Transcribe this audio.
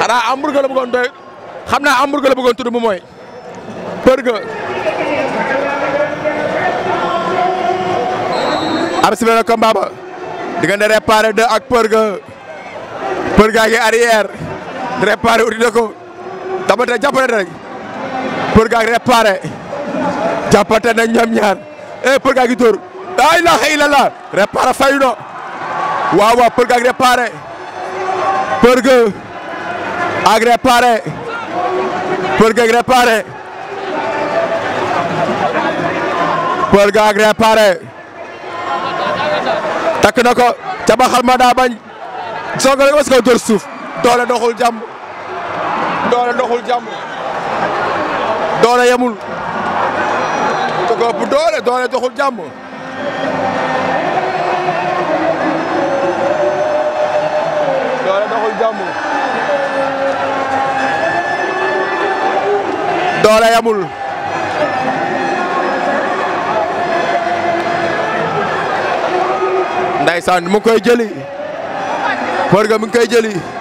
xanaa hamburger la bëggoon doy xam naa hamburger la bëggoon tudd mu mooy burger. am si benn combat ba diggante réparé 2 ak burger burger gi arrière réparé uti na ko tamate jàppante rek burger ak réparé jàppante nañ ñoom ñaar eh burger gi dóor la ilaha illallah réparé fayu na waaw waaw burger ak réparé burger ak réparé burger ak réparé burger ak réparé takk na ko cabaxal ma daa bañ soog a rek parce que dóor suuf doole doxul jàmm doole doxul jàmm doole yemul te ko ëpp doole doole doxul jàmm doole doxul jàmm doole yemul Ndeysaan mu ngi koy jëli Burger mu ngi koy jëli